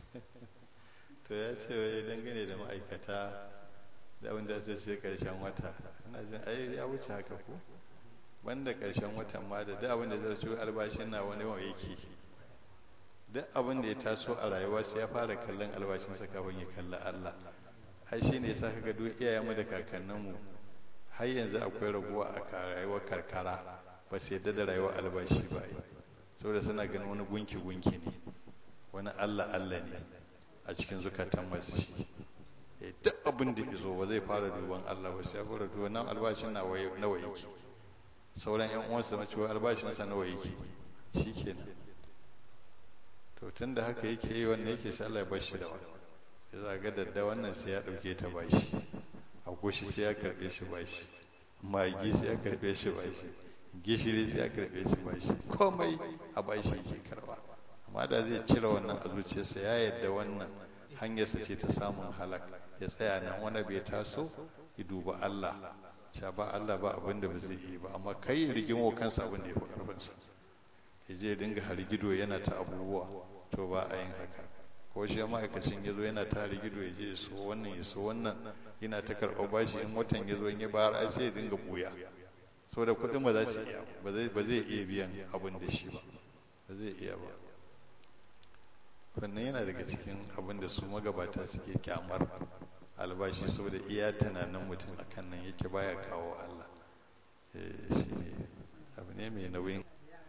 to ya ce wai dangane da ma'aikata da abin da su ce karshen wata ina jin ai ya wuce haka ko banda karshen watan ma da duk abin da zai so albashin na wani wa yake duk abin da ya taso a rayuwa sai ya fara kallon albashinsa kafin ya kalli Allah ai shine yasa kaga duk iyayenmu da kakanninmu har yanzu akwai raguwa a rayuwar karkara ba su yadda da rayuwar albashi ba yi saboda suna ganin wani gunki gunki ne wani Allah Allah ne a cikin zukatan masu shi duk abin da izo ba zai fara duban Allah ba sai ya fara duban nan albashin nawa yake sauran yan uwansa na cewa albashinsa nawa yake shikenan to tun da haka yake yi wannan yake sai Allah ya bar shi da wannan ya zaga dadda wannan sai ya dauke ta bashi agushi sai ya karbe shi bashi magi sai ya karbe shi bashi gishiri sai ya karbe shi bashi komai a bashi yake karba amma da zai cire wannan a zuciyarsa ya yadda wannan hanyarsa ce ta samun halak ya tsaya nan wani bai taso ya duba Allah sha ba Allah ba abin da ba zai yi ba amma kai rigimo kansa abin da ya fi karfinsa ya je dinga harigido yana ta abubuwa to ba a yin haka ko shi ma'aikacin ya zo yana ta harigido ya je ya so wannan ya so wannan yana ta karɓar bashi in watan ya zo in ya bayar ai sai ya dinga buya saboda kuɗin ba za su iya ba zai ba zai iya biyan abin da shi ba ba zai iya ba wannan yana daga cikin abin da su magabata suke kyamar albashi saboda iya tunanin mutum akan nan yake baya kawo Allah shi ne abu ne mai nauyin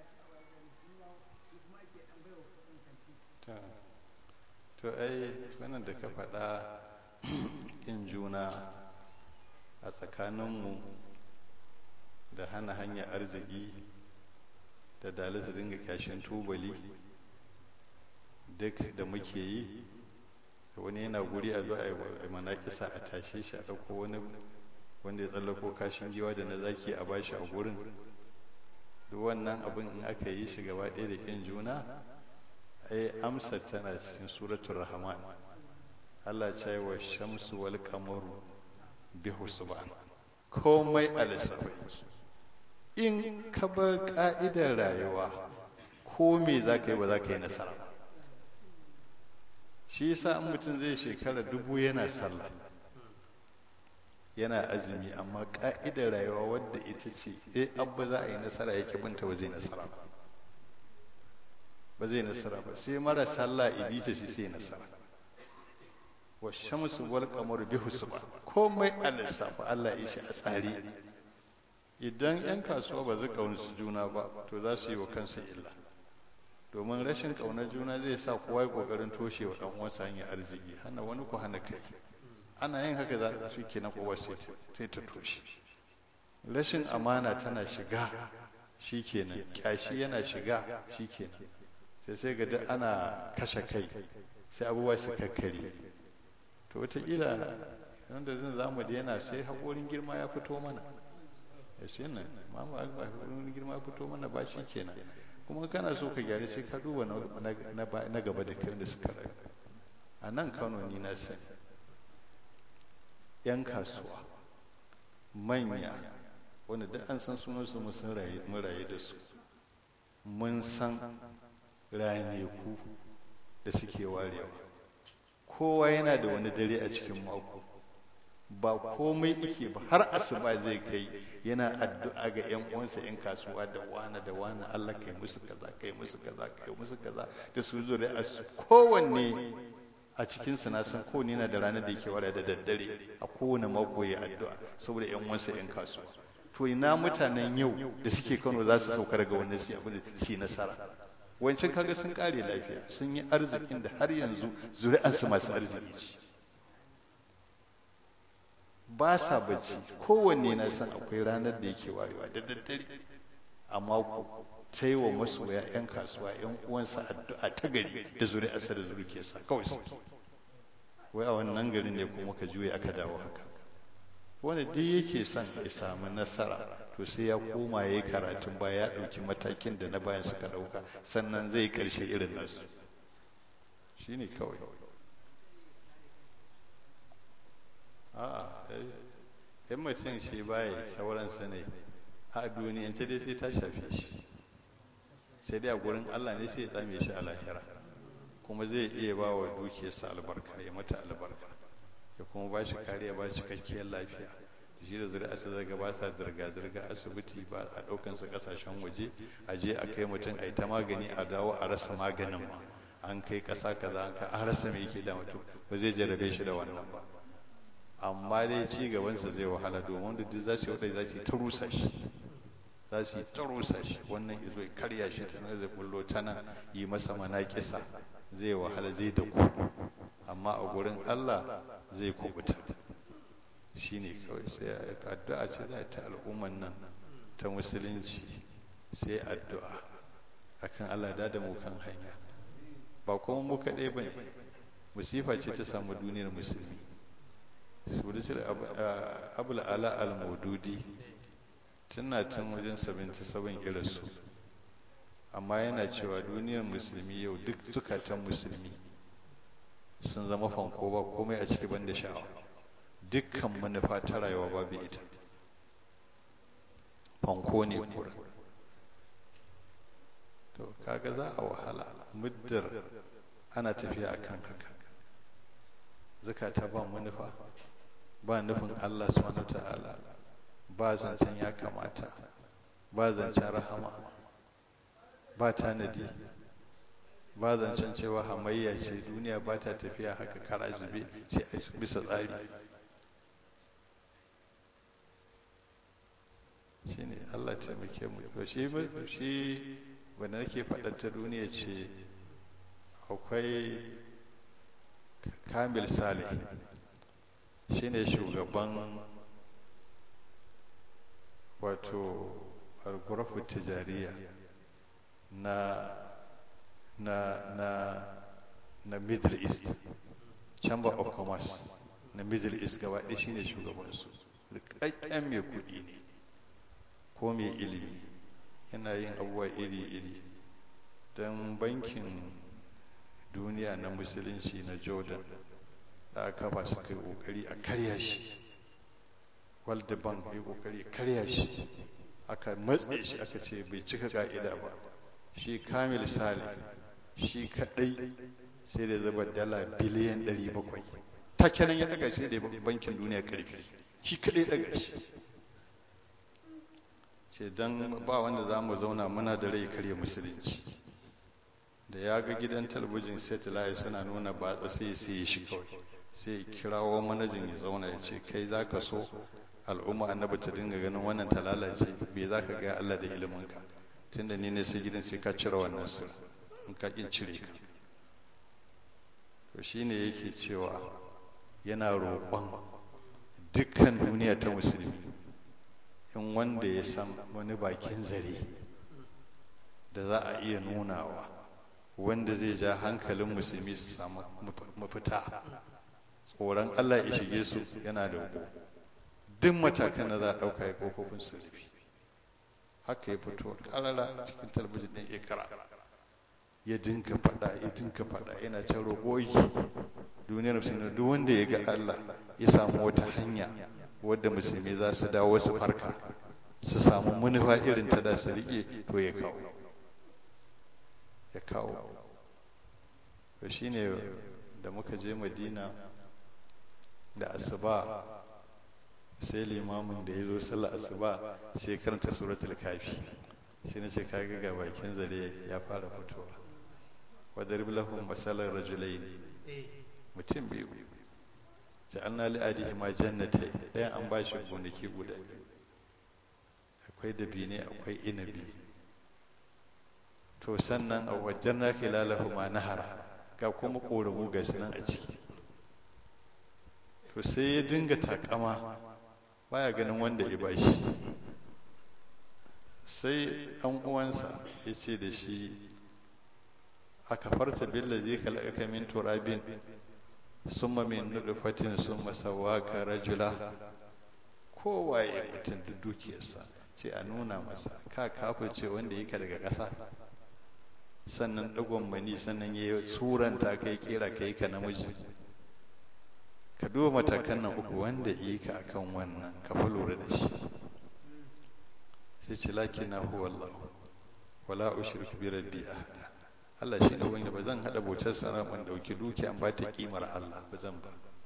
to ai wannan da ka faɗa in juna a tsakaninmu da hana hanyar arziki da dalita dinga kyashin tubali duk da muke yi wani yana guri a zo a manakisa a tashe shi a ɗauko wani wanda ya tsallako kashin giwa da na zaki a bashi a gurin duk wannan abin in aka yi shi gaba ɗaya da ƙin juna ai amsar tana cikin suratul rahman Allah ce wa shamsu wal qamaru bi husban komai a lissafi in ka bar ka'idar rayuwa ko me za ka yi ba za ka yi nasara shi yasa in mutum zai shekara dubu yana sallah yana azumi amma ka'idar rayuwa wadda ita ce eh abba za a yi nasara yake binta ba zai nasara ba ba zai nasara ba sai mara sallah ibita shi sai nasara wa shamsu wal qamaru bi husban komai a lissafa Allah ya shi a tsari idan yan kasuwa ba zai kaunci juna ba to za su yi wa kansu illa domin rashin kaunar juna zai sa kowa ya kokarin toshe wa dan uwansa hanyar arziki hana wani ku hana kai ana yin haka za su kenan kowa sai ta toshe rashin amana tana shiga shikenan kyashi yana shiga shikenan sai sai ga duk ana kashe kai sai abubuwa su kakkare to wataƙila wanda zan zamu da yana sai haƙorin girma ya fito mana ya sai nan mamu haƙorin girma ya fito mana ba shi kenan kuma kana so ka gyara sai ka duba na gaba da kai da suka rayu a nan kano ni na sani yan kasuwa manya wanda duk an san sunansu mun rayu da su mun san ranaku da suke warewa kowa yana da wani dare a cikin mako ba komai ike ba har asuba zai kai yana addu'a ga yan uwansa yan kasuwa da wana da wana Allah kai musu kaza kai musu kaza kai musu kaza da su zo da asu kowanne a cikin su na san kowanne yana da ranar da yake wara da daddare a kowane mako ya addu'a saboda yan uwansa yan kasuwa to ina mutanen yau da suke Kano za su sauka daga wannan su abin da su nasara wancan kaga sun kare lafiya sun yi arzikin da har yanzu zuri'ansu masu arziki ce ba sa bacci kowanne na san akwai ranar da yake warewa da daddare amma ku ta yi wa masoya 'yan kasuwa 'yan uwansa addu'a ta gari da zuri'arsa da zuriyarsa kawai su wai a wannan garin ne kuma ka juya aka dawo haka wanda duk yake son ya samu nasara to sai ya koma ya yi karatun baya ya ɗauki matakin da na bayan suka ɗauka sannan zai ƙarshe irin nasu shi ne kawai a'a yan mutum shi baya sauransa ne a duniyance dai sai ta shafe shi sai dai a gurin allah ne sai ya tsame shi a lahira kuma zai iya ba wa dukiyarsa albarka ya mata albarka ya kuma ba shi kariya ba shi cikakkiyar lafiya shi da zuri'arsa zaga ba sa zirga-zirga asibiti ba a ɗaukansa ƙasashen waje a je a kai mutum a yi ta magani a dawo a rasa maganin ma an kai ƙasa kaza an an rasa mai yake da mutum ba zai jarabe shi da wannan ba amma dai ci gabansa zai wahala domin da duk za su yi wadai za su yi ta rusa shi za su yi ta rusa shi wannan izo ya karya shi ta nan zai bullo ta nan yi masa manaƙisa zai wahala zai da ku amma a gurin Allah zai kubuta shi ne kawai sai addu'a ce za ta al'umman nan ta musulunci sai addu'a akan Allah da da mu kan hanya ba kuma mu kaɗai ba ne musifa ce ta samu duniyar musulmi suratul abul ala al-maududi tana tun wajen 77 irinsu amma yana cewa duniyar musulmi yau duk zukatan musulmi sun zama fanko ba komai a ciki banda sha'awa dukkan manufa ta rayuwa babu ita fanko ne kura to kaga za a wahala muddar ana tafiya akan haka zukata ba manufa ba nufin Allah subhanahu ta'ala ba zancen ya kamata ba zancen rahama ba tanadi ba zancen cewa hamayya ce duniya ba ta tafiya haka kara zube sai a bisa tsari shi ne Allah taimake mu to shi shi wanda nake faɗar ta duniya ce akwai kamil salih shine shugaban wato algurafu tijariya na na na na middle east chamber of commerce na middle east gaba ɗaya shine shugabansu rikakken mai kuɗi ne ko mai ilimi yana yin abubuwa iri-iri don bankin duniya na musulunci na jordan da aka kafa su kai kokari a karya shi world bank ya kokari a karya shi aka matse shi aka ce bai cika ka'ida ba shi kamil sale shi kadai sai da zaba dala biliyan 700 ta kenan ya daga shi da bankin duniya karfi shi kadai daga shi ce don ba wanda za mu zauna muna da rai karya musulunci da ya ga gidan talabijin satellite suna nuna batsa sai sai shi kawai sai ya kirawo manajin ya zauna ya ce kai za ka so al'umma annabi ta dinga ganin wannan ta lalace bai za ka ga Allah da iliminka tunda ni ne sai gidan sai ka cire wannan sura in ka kin cire ka to shine yake cewa yana roƙon dukkan duniya ta musulmi in wanda ya san wani bakin zare da za a iya nunawa wanda zai ja hankalin musulmi su samu mafita tsoron Allah ya shige su yana da ko duk matakan da za a ɗauka ya kofofin su rufi haka ya fito ƙarara cikin talabijin ɗin ikra ya dinka faɗa ya dinka faɗa yana can roƙoyi duniyar musulmi duk wanda ya ga Allah ya samu wata hanya wadda musulmi za su dawo su farka su samu manufa irin ta da su riƙe to ya kawo ya kawo to shine da muka je madina da asuba sai limamin da ya zo sallar asuba sai karanta suratul kafi sai na ce kaga ga bakin zare ya fara fitowa wadar bilahun masalar rajulain mutum biyu ja'alna li adihi ma jannatai ɗayan an bashi gonaki guda biyu akwai dabine akwai inabi to sannan a wajen na khilalahu ma nahara ga kuma ƙoramu ga nan a ciki to sai ya dinga takama baya ganin wanda ya bashi sai ɗan uwansa ya ce da shi a kafarta billazi khalaqaka min turabin summa min nutfatin summa sawwaka rajula kowaye mutum da dukiyarsa sai a nuna masa ka kafirce wanda yake daga ƙasa sannan ɗagon mani sannan ya suranta kai kera kai ka namiji ka duba matakan nan uku wanda yi ka akan wannan ka fi lura da shi sai ce laki na huwa Allah wala ushriku bi rabbi ahada Allah shi ne wanda ba zan haɗa bautar sana ban ɗauki dukiya an ba ta ƙimar Allah ba zan ba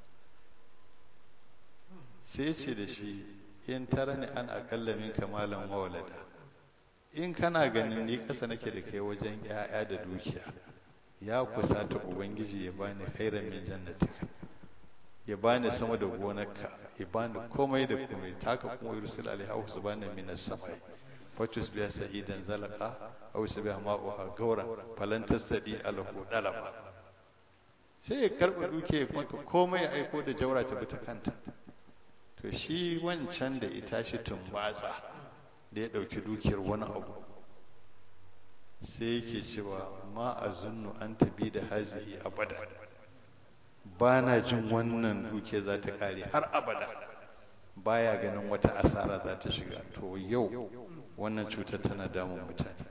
sai ce da shi in tara ni an aƙalla min kamalan mawalada in kana ganin ni ƙasa nake da kai wajen ‘ya'ya da dukiya ya kusa ta ubangiji ya bani khairan min jannatika ya bani sama da gonarka ya bani komai da komai taka kuma yursil alaiha su bani minas samai fatus biya sa'idan zalaka aw sabiha ma'uha gauran falan tasadi alahu dalaba sai ya karba duke maka komai ya aiko da jaura ta bi ta kanta to shi wancan da ita shi tumbatsa da ya dauki dukiyar wani abu sai yake cewa ma azunnu an tabi da hazihi abada ba na jin wannan duke za ta kare har abada baya ganin wata asara za ta shiga to yau wannan cutar tana damun mutane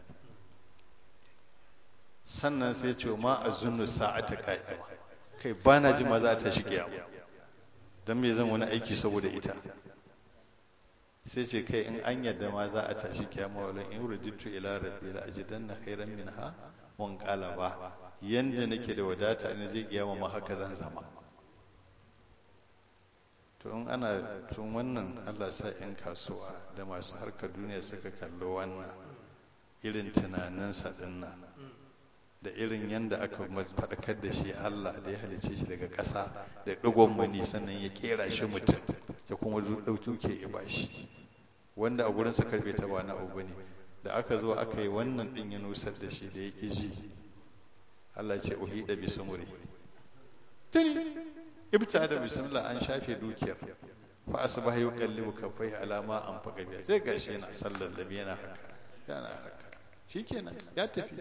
sannan sai ce ma a zunnu sa'ata ka'ima kai ba na ji ma za ta shige abu don me zan wani aiki saboda ita sai ce kai in an yadda ma za a tashi kiyama walan in ruditu ila rabbi la ajidanna khairan minha mun ba yanda nake da wadata ne zai kiyama ma haka zan zama to in ana tun wannan Allah sa 'yan kasuwa da masu harkar duniya suka kallo wannan irin tunaninsa dinnan da irin yanda aka faɗakar da shi Allah da ya halice shi daga ƙasa da ɗigon mani sannan ya kera shi mutum ya kuma ɗauke ya bashi wanda a gurin sa karbe ta ba na abu bane da aka zo aka yi wannan ɗin ya nusar da shi da ya ƙi ji Allah ce uhida bi sumuri tuni ibta da bismillah an shafe dukiyar fa asbaha yuqallibu kaffai alama an faqa biya sai gashi yana sallar da yana haka yana haka shikenan ya tafi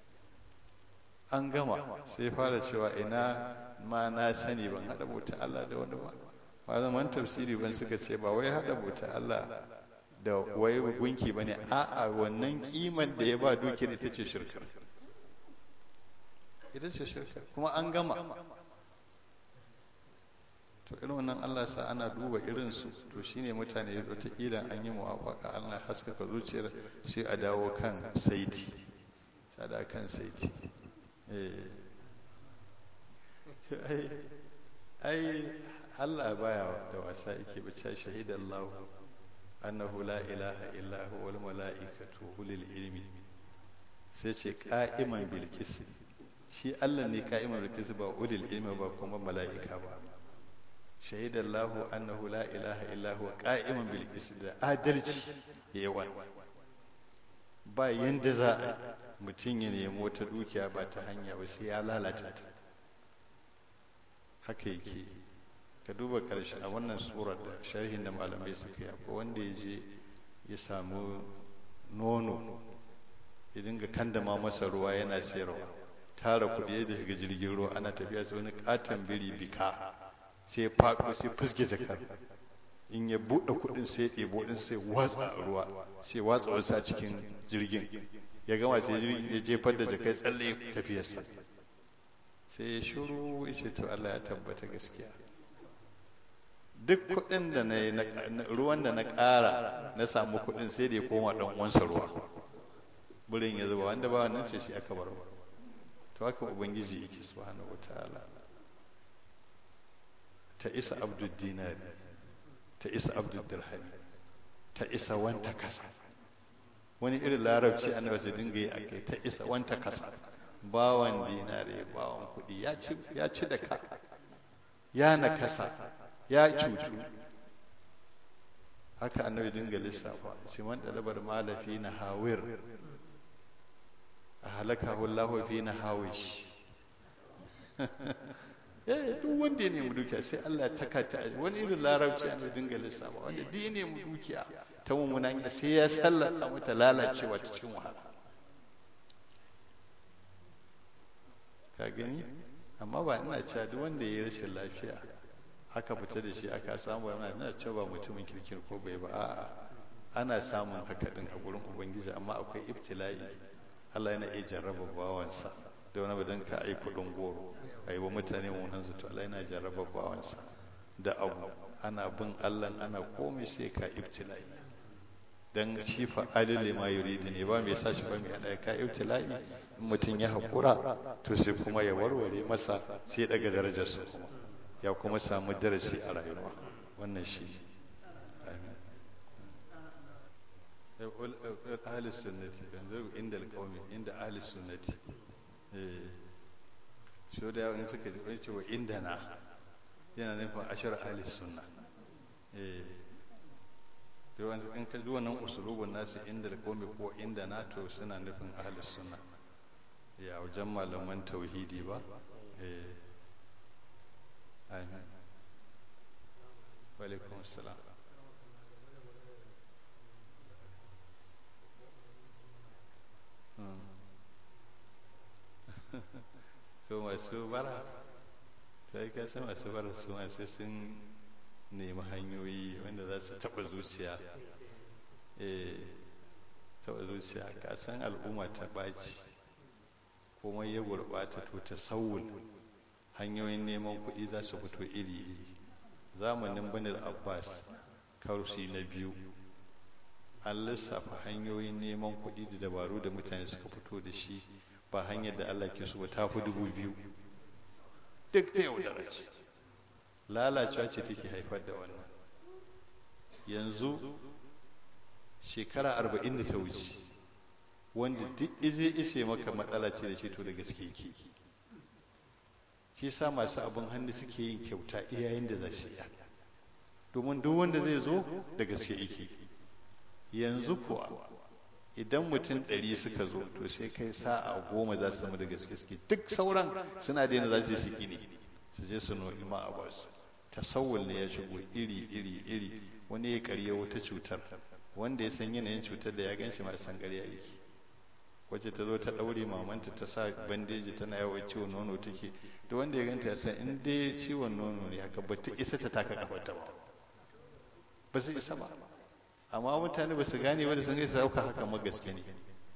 an gama sai fara cewa ina ma na sani ban hada bauta Allah da wani ba malaman tafsiri ban suka ce ba wai hada bauta Allah da wai gunki bane a'a wannan kiman da ya ba dukiyar ita ce shirkar ita ce shirkar kuma an gama to irin wannan Allah sa ana duba irin su to shine mutane ya ta kila an yi muwafaka Allah haskaka zuciyar sai a dawo kan saiti sada kan saiti eh ai ai Allah baya da wasa yake bace shahidallahu annahu la ilaha illa huwa wal malaikatu ulil ilmi sai ce qa'iman bil qist shi Allah ne qa'iman bil qist ba ulil ilmi ba kuma mala'ika ba shahidallahu annahu la ilaha illa huwa qa'iman bil qist da adalci yawan ba yanda za a mutum ya nemo ta dukiya ba ta hanya ba sai ya lalata ta haka yake ka duba karshe a wannan surar da sharhin da malamai suka yi akwai wanda ya je ya samu nono ya dinga kandama masa ruwa yana sayarwa tara kuɗi ya shiga jirgin ruwa ana tafiya sai wani katon biri bika sai ya faɗo sai fuske jakar in ya buɗe kuɗin sai ya ɗebo ɗin sai watsa ruwa sai watsa wasu a cikin jirgin ya gama sai ya jefar da jakai tsalle tafiyarsa sai ya shuru ya ce to Allah ya tabbata gaskiya duk kuɗin da na yi ruwan da na ƙara na samu kuɗin sai da ya koma ɗan uwansa ruwa burin ya zuba wanda ba wannan sai shi aka bar to haka ubangiji yake subhanahu wataala ta isa abdul dinari ta isa abdul dirhami ta isa wanta kasa wani irin larabci annabi sai dinga yi akai ta isa wanta kasa bawan dinare bawan kuɗi ya ci da ka ya na kasa ya cutu haka annabi dinga lissafa ce man dalabar malafi na hawir a halaka wallahu fi na hawish eh duk wanda ya nemi dukiya sai Allah ya taka ta wani irin larabci annabi dinga lissafa wanda duk ya nemi dukiya ta mummunan sai ya sallata mata lalacewa ta cikin wahala ka gani amma ba ina cewa duk wanda ya yi rashin lafiya aka fita da shi aka samu ba ina cewa ba mutumin kirkin ko bai ba a'a ana samun haka din a gurin ubangiji amma akwai ibtila'i Allah yana iya jarraba bawansa da wani badan ka ai kudin goro ai wa mutane munan zato Allah yana jarraba bawansa da abu ana bin Allah ana komai sai ka ibtila'i dan shi fa'alil lima yuridu ne ba mai sa shi ba mai hada ka ibtila'i in mutum ya haƙura to sai kuma ya warware masa sai daga darajarsa kuma ya kuma samu darasi a rayuwa wannan shi ne amin ahli sunnati yanzu inda alqawmi inda ahli sunnati eh so da yawan suka ji wani cewa inda na yana nufin ashar ahli sunna eh yawan in ka ji wannan usulubun nasu inda alqawmi ko inda na to suna nufin ahli sunna ya wajen malaman tauhidi ba eh amin wa alaikum assalam to masu bara ta yi kasa masu bara su masu sun nemi hanyoyi wanda za su taɓa zuciya taɓa zuciya kasan al'umma ta ɓaci kuma ya gurɓata to ta sauwul hanyoyin neman kuɗi za su fito iri-iri zamanin banil abbas karusi na biyu an lissafa hanyoyin neman kuɗi da dabaru da mutane suka fito da shi ba hanyar da Allah ke so ba ta fi dubu biyu duk ta yaudara ce lalacewa ce take haifar da wannan yanzu shekara arba'in da ta wuce wanda duk ize ishe maka matsala ce da ce to da gaske yake shi sa masu abin hannu suke yin kyauta iyayen da za su iya domin duk wanda zai zo da gaske yake yanzu kuwa idan mutum ɗari suka zo to sai kai sa'a goma za su zama da gaske suke duk sauran suna daina za su yi siki ne su je su no'i ma a basu tasawul ne ya shigo iri iri iri wani ya karya wata cutar wanda ya san yanayin cutar da ya gan shi ma san ƙarya yake wacce ta zo ta ɗaure mamanta ta sa bandeji tana yawan ciwon nono take da wanda ya ganta ya san in dai ciwon nono ne haka ba ta isa ta taka kafarta ba ba su isa ba amma mutane ba su gane ba da sun gaisa dauka haka ma gaske ne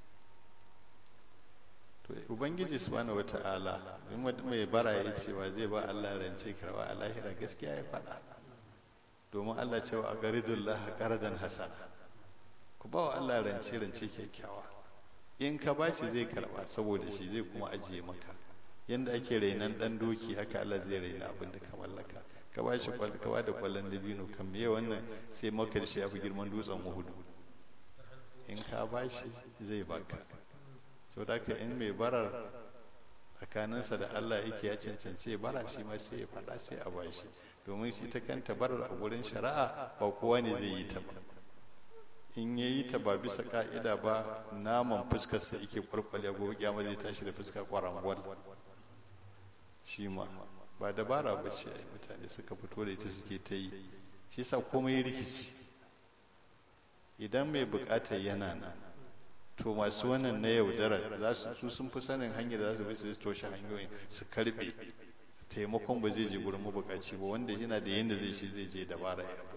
to ubangiji subhanahu wata'ala in mai bara ya cewa zai ba Allah rance karwa a lahira gaskiya ya faɗa domin Allah cewa a garidullah qardan hasana ku ba wa Allah rance rance kyakkyawa in ka ba shi zai karba saboda shi zai kuma ajiye maka yanda ake rainan dan doki haka Allah zai raina abin da ka mallaka ka ba shi ka ba da kwallon dabino kan me wannan sai maka da shi ya fi girman dutsen uhudu in ka ba shi zai baka so da ka in mai barar tsakaninsa da Allah yake ya cancance ya bara shi ma sai ya faɗa sai a ba shi domin shi ta kanta barar a gurin shari'a ba kowa ne zai yi ta ba in ya yi ta ba bisa ka'ida ba naman fuskarsa yake kwarkwale gobe kyama zai tashi da fuska kwarangwal shi ma ba dabara ba ce ai mutane suka fito da ita suke ta yi shi yasa komai rikici idan mai bukatar yana nan to masu wannan na yaudara za su sun fi sanin hanyar da za su bi su toshe hanyoyin su karbe taimakon ba zai je gurin mabukaci ba wanda yana da yanda zai shi zai je dabara ya abu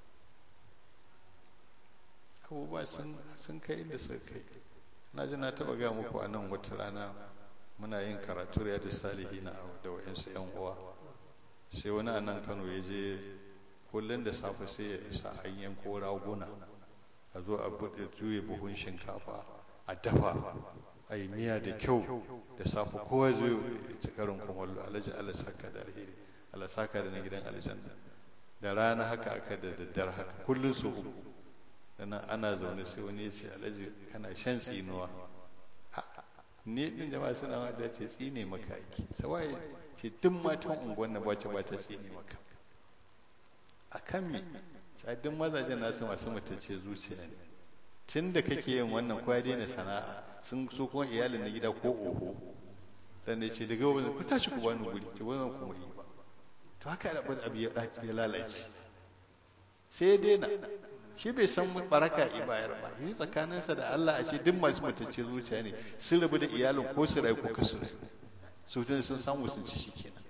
abubuwa sun kai inda suka kai na ji na taba ga muku a nan wata rana muna yin karatu ya da salihi na da wa'insu yan uwa sai wani a nan kano ya je kullum da safe sai ya isa hanyar ko raguna a zo a buɗe juye buhun shinkafa a dafa a yi miya da kyau da safe kowa zo ya ci karin kumallo alhaji allah saka da alheri allah saka da na gidan aljanna da rana haka aka da daddare haka kullum su uku sannan ana zaune sai wani ya ce alhaji kana shan tsinuwa ni din jama'a suna ma da ce tsine maka ake sawaye ce duk matan unguwan na bace ba ta tsine maka a kan me sai duk mazajen nasu masu mutace zuciya ne tun da kake yin wannan kwa daina sana'a sun so kuma iyalin na gida ko oho dan ne ce daga wani ku tashi ku bani guri ce wannan kuma yi ba to haka abin abu ya lalace sai ya daina shi bai san baraka ibayar ba yi tsakaninsa da Allah a ce duk masu mutacce zuciya ne sun rabu da iyalin ko su rayu ko kasu rayu su tun sun samu sun ci shi kenan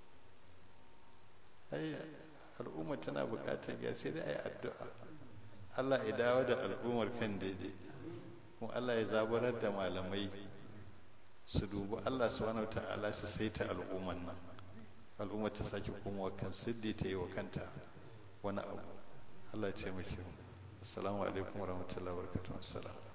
ai al'umma tana buƙatar ya sai dai ai addu'a Allah ya dawo da al'ummar kan daidai kuma Allah ya zaburar da malamai su dubi Allah subhanahu ta'ala su saita al'umman nan al'umma ta sake komawa kan siddi ta yi wa kanta wani abu Allah ya taimake mu assalamu alaikum warahmatullahi wabarakatuh assalam